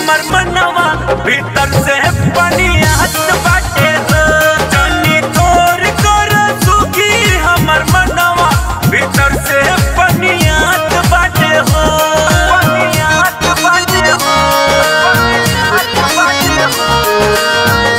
हमर मनवा भीतर से पनियात बाटे हो जनी तोर कर सुखी हमर मनवा भीतर से पनियात बाटे हो पनियात बाटे हो पनियात बाटे हो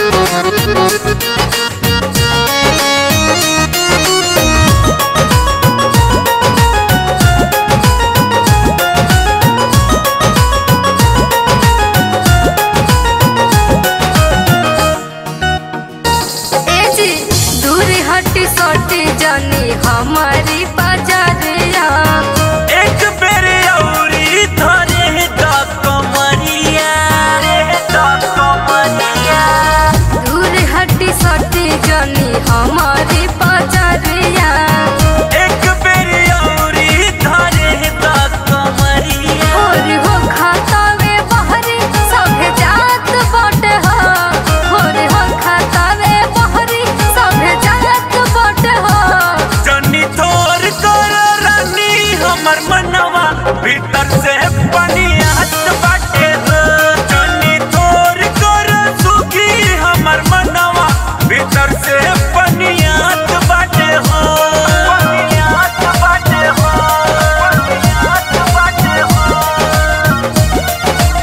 ए जी दूर हटी सोटी जानी हमारी बाजारिया एक बेर औरी धरे द कमरिया द कमरिया दूर हटी सोटी जानी हमारी बाजारिया एक बेर औरी धरे द कमरिया और हो खाता वे बहरी सभे जात बाटे हो और हो खाता वे बहरी सभे जात बाटे हो जनी थोर कर रानी हमर मनवा भीतर से पनियात बाटे हो जनी थोर कर सुखी हमर मनवा भीतर से पनियात बाटे हो पनियात बाटे हो पनियात बाटे हो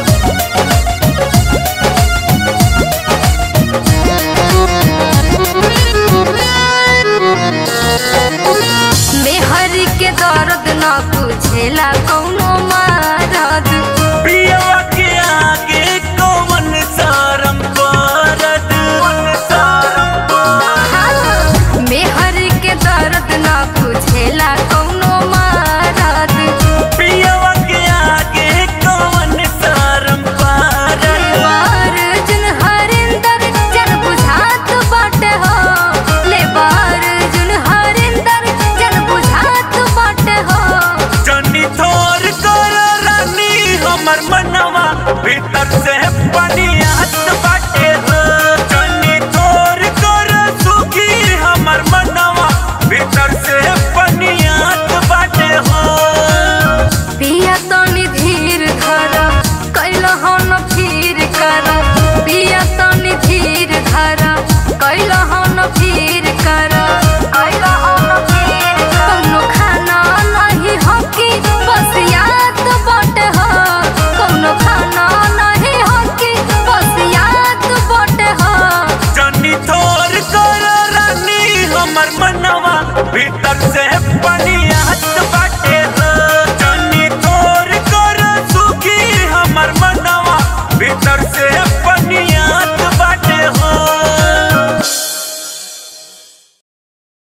मेहरी के दर्द ना बुझेला कौनो मारद पियवा के आगे कौन शरम करत कौन शरम करत मेहरी के दर्द ना बुझेला कौनो मारद पियवा के आगे कौन शरम करत लेबार जुन हरिंदर जन बुझात बाटे हो लेबार जुन हरिंदर जन बुझात बाटे हो जनी थोर कर रानी हमर मनवा भीतर से पनियात बाटे हो जनी थोर कर सुखी हमर मनवा भीतर से पनियात बाटे हो पिया तनी धीर धर कैल हन फिर कर पिया तनी धीर धर कैल हन फिर कर कैल हन फिर कौनो खाना नहीं हकी बस याद बटे हो कौनो खाना नहीं हकी बस याद बटे हो जनी थोर कर रानी हमर मनवा भीतर से पनियात बा